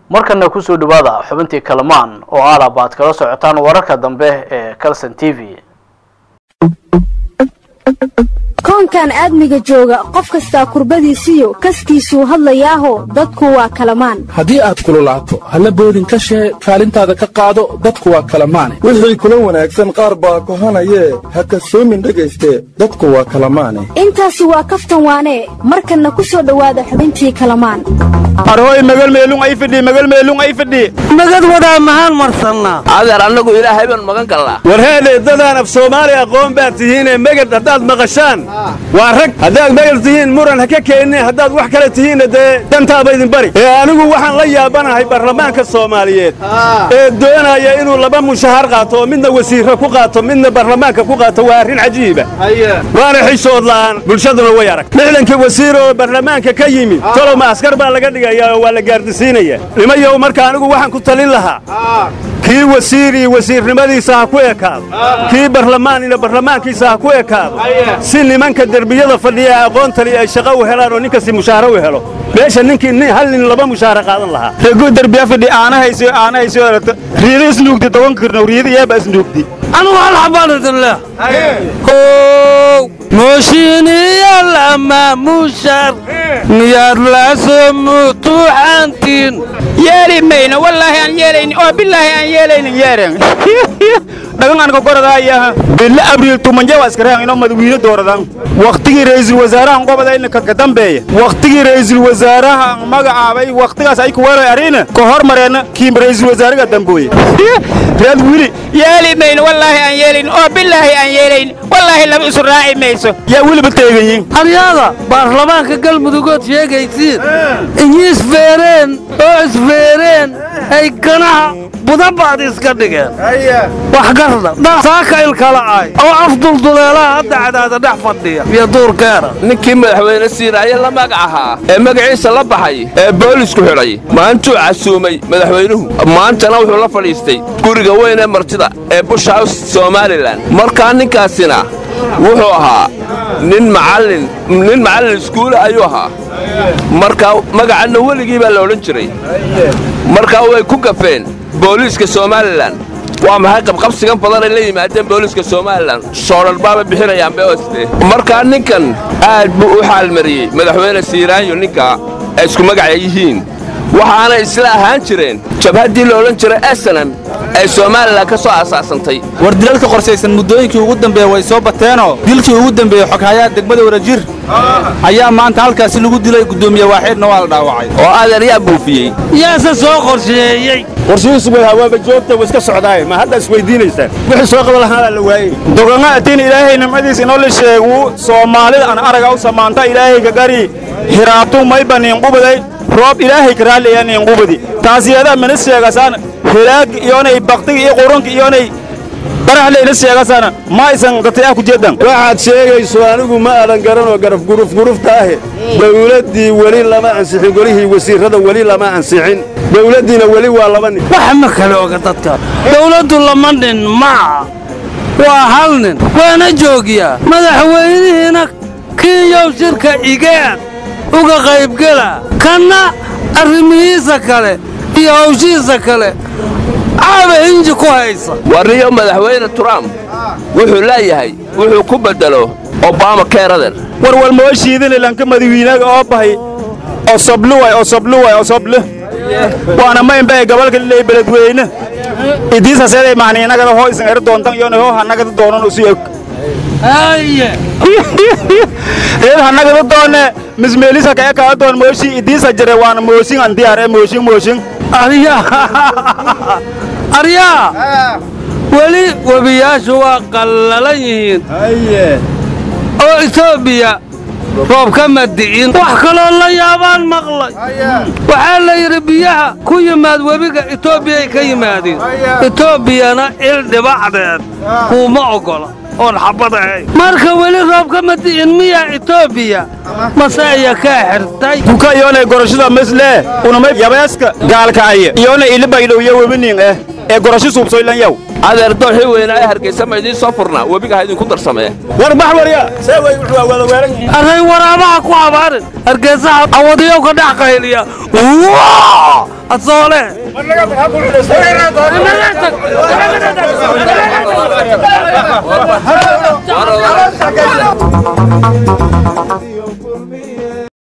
markana kusoo dhawaada xubintii kalamaan oo aalab aad kala socotaan wararka dambe ee calson t v koonkan aadmiga jooga qof kastaa kurbadiisiyo kaskiisuu hadlayaaho dadku waa kalamaan haddii aad kululaato halla boodin ka shee kaalintaada ka qaado dadku waa kalamaane wixii kula wanaagsan qaar baa kohanayee ha kasoomin dhegayste dadku waa kalamaane intaasi waa kaftan waanee markanna ku soo dhowaada xubintii kalamaan arhooy magalmeelung ay fidhi magalmeelung ay fidhi magad wadaa mahaan marsannaa adeer annagu ilaahay baan magan gallaa warheedhe dadaan af soomaali aqoon baad tihiinee megad haddaad maqashaan waa rag haddaad megad tihiin muran ha ka keenine haddaad wax kale tihiinna dee dantaaba idin bari ee anigu waxaan la yaabanahay baarlamaanka soomaaliyeed ee doonaya inuu laba mushahar qaato oo midna wasiirra ku qaato midna baarlamaanka ku qaato waa arrin cajiiba waana xishood la'aan bulshaduna way arag lixdankii wasiir oo baarlamaanka ka yimid toloma askar baa laga dhigayaa oo waa la gaardisiinaya nimayow marka anigu waxaan ku talin lahaa kii wasiirii wasiirnimadiisa ha ku ekaado kii barlamaanina barlamaankiisa ha ku ekaado si nimanka derbiyada fadhiya aqoontali ay shaqo u helaan oo ninkasti mushaaharo u helo meesha ninkii hal nin laba mushaahara qaadan lahaa regu derbiya fadhi aanahayso aanahayso riida isnuugdi toban kirno riida iyaaba isnuugdi anugu hal xabaan idin leh how mooshiiniyalama mushar miyaad laasoo mutuuxantiin yeeli mayno wallaahi aan yeelayni oo bilaahi aan yeelaynin yeeren dhagan aan ka goradaayaha bille abriil tumanje waa iskarahan inoo madawiine dooradaan wakhtigii ra'iisul wasaarahan gobodayna ka dambeeya wakhtigii ra'iisul wasaaraha magacaabay wakhtigaas ay ku weeray arina ka hormareenna kiim ra'iisul wasaariga dambooye reed wili yeeli mayno wallaahi aan yeelaynin oo bilaahi aan yeelaynin wallaahi laba isu raaci mayso yaa weliba teeganyiin aryaada baarlamaanka galmudugood sheegaysiin inyi isfeereen oo isfeereen ay ganaha budabaad iska dhigeen wax garda saaka ilkala ay oo afdulduleelaha hadda cadaada dhex fadhiya iyo duurkeena ninkii madaxweyne siiraaye la magac ahaa ee magaciisa la baxay ee boolisku xidhay maantuu casuumay madaxweynuhu maantana wuxuu la fadhiistay guriga weyn ee martida ee bush house somalilan markaa ninkaasina wuxuu ahaa nin macallin nin macallin iskuula ayuu ahaa markaa magacanna weligii baa la odhan jiray markaa way ku gafeen booliiska somalilan waa maxay qabqabsigan badan ay la yimaadeen booliiska somalilan soodhalbaaba bixinayaan beoste markaa ninkan aad buu u xaalmariyey madaxweyne siiraanyo ninkaa ay isku magaca yihiin waxaanay isla ahaan jireen jabhaddii la odhan jiray esenam ay somalilan ka soo aasaasantay war dilalka qorshaysan muddooyinkii ugu dambeeya way soo bateenoo dilkii ugu dambeeyey xoghayaha degmada wadajir ayaa maanta halkaasi lagu dilay guddoomiye waaxeedna waa la dhaawacay oo adeer yaa buufiyey yaase soo qorsheeyey qorshihiisu way hawaaba joogta way iska socdaaye ma hadda isweydiinaysaan wixii soo qaban lahaana la waayey doganga atiin ilaahay nimcadiis inoo la sheegu soomaalida aan araga u samaanta ilaahayga gari hiraabtu mayba niinqubaday roob ilaahay ka raalliya niinqubadi taasiyadaa mina sheegasaan helaag iyoonay baktiga iyo qurunka iyoonay baraxle ina sheegasana ma aysan gatay ah ku jeedan waxaad sheegayso anigu ma aadan garanoo garaf guruf gurufta ahe dawladdii weli lama ansixin golihii wasiirrada weli lama ansixin dawladdiina weli waa laba nin wax ma kale oga dadka dawladdu lama nin maa waa hal nin waana joogiyaa madaxweynihiina kiiyow shirka igeen uga qaybgela kanna arrimihiisa kale iyo hawshihiisa kale caaba hinji ku haysa warniyo madaxweyne trump wuxuu leeyahay wuxuu ku beddelo obama keerader warwal moo shiidin lanka madawiinaga oo bahay osobluway osobluway osoblu waana maynbay gobolka lilay beledweyne idiisaseeday mahniinagada hoo isan eri doontan iyona hoo hanagada doonan usi og haye reed hanagada doone mismeelisa ka ekaa doon mooshi idiisa jire waana mooshin an diyaar ee mooshin mooshin aryaa aryaa weli webiyaashu waa qallalan yihiin oo etoobiya roob kama di'in wax kaloo la yaabaan maqlay waxaa la yidhi biyaha ku yimaad webiga etoobiyay ka yimaadeen etoobiyana il dhibacdeed kuuma oggola oon xabbad ahayn marka weli roob kama di'in miyaa etoobiya mase aya kaa xirtay duka iyoonay gorashada maslee unamay yabeeska gaalkacaya iyoonay ilibaydhow iyo webiniin eh ee gorasho suubsoylan yaw adeer dooxii weynaa ee hargaysa ma idiin soo furnaa webiga ha idinku darsamee war bax warya see way wuxuu wada weeran yihiin array waraabaha ku abaarin hargeysaha awadiyow ka dhex qayliya asoole War-